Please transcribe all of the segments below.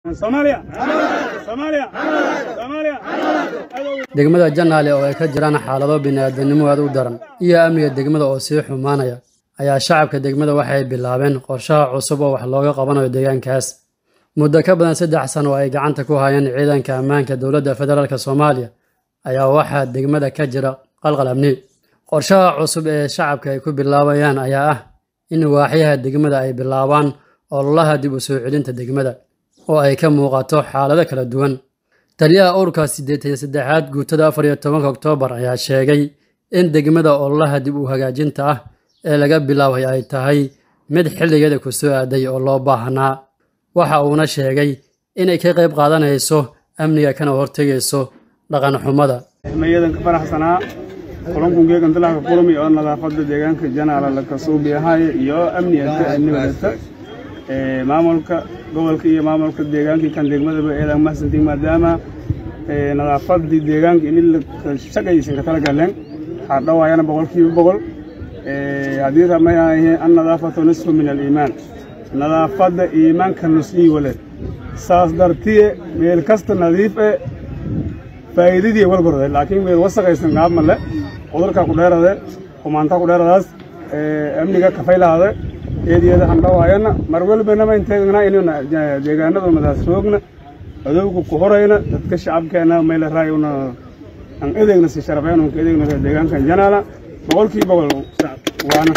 degmada janaale oo ay ka jiraan xaalado bini'aadanimo aad u daran iyo amniga degmada oo sii xumaanaya ayaa shacabka degmada waxay bilaabeen qorshaha cusub oo wax looga qabanayo deegaankaas muddo ka badan saddex sano oo ay gacanta ku hayeen ciidanka ammaanka dowladda federaalk soomaaliya ayaa waxaa degmada ka jira qalqal amni qorshaha cusub ee shacabka ay ku bilaabayaan ayaa ah in waaxyaha degmada ay bilaabaan ololaha dib u soo celinta degmada oo ay ka muuqato xaalado kala duwan taliyaha ururka siddeetan iyo saddexaad guutada afar iyo tobanka oktoobar ayaa sheegay in degmada ololaha dib u hagaajinta ah ee laga bilaabay ay tahay mid xilligeeda ku soo aaday oo loo baahnaa waxa uuna sheegay inay ka qayb qaadanayso amniga kana hortegayso dhaqan xumada mayadan ka faraxsanaa kulanku geegan dalka kulmi oo nadaafada deegaanka janaala la kasuubi ahaaye iyo amniga amnigadata maamulka gobolka iyo maamulka deegaankii kan degmadaba eedan mahsantiin maadaama nadaafadii deegaanka in la shaqaysan ka tala galeen waxaa dhawaayana boqolkiiba boqol haddii ramay aheen an nadaafatu nisfu min aliimaan nadaafadda iimaanka nusii wale saas dartiye meel kasta nadiif e faa'iidadii walgorde laakiin meel wasaqaysan qaab male cudurka ku dheerade xumaanta ku dheeradaas amniga kafaylaade eediyada handhawaayana mar walbanama inteegna inuna deegaanada madaas roogna adowga ku horayna dadka shacabkeena meyle raayuna an edeegna si sharafeen unka edeegna deegaankan janaala boqolkii boqol waana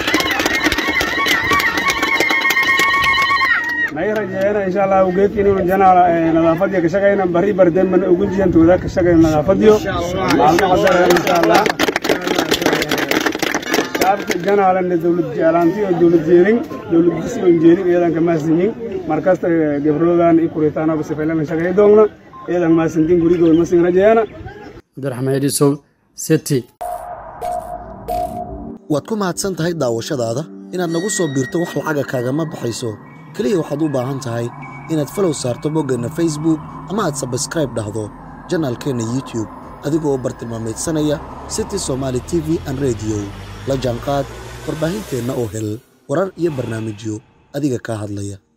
may rajeeyana insha allah ugeek inuu janaala nadaafadiyo ka shaqayna bari bardembana ugu jiyantooda ka shaqayna nadaafadiyo maalmo qadara insha allah shacabka janaalana dowlad jeclaanti oo dowlad jeelin dowladdiisi oo jeelin iyadan ka mahadsanyin markasta gabroodan i kuritaano basifaylan shaqay doogna iyadan mahadsantin gurigood masin rajeeyana cabdiraxmaan edisow city waad ku mahadsan tahay daawashadaada inaad nagu soo biirto wax lacaga kaagama baxayso keliya waxaad u baahan tahay inaad falow saarto boggeenna facebook ama aad sabskraib dhahdo janaalkeenna youtube adigoo bartilmaameedsanaya city somaali t v an rediyo la jaanqaad warbaahinteenna oo hel warar iyo barnaamijyo adiga kaa hadlaya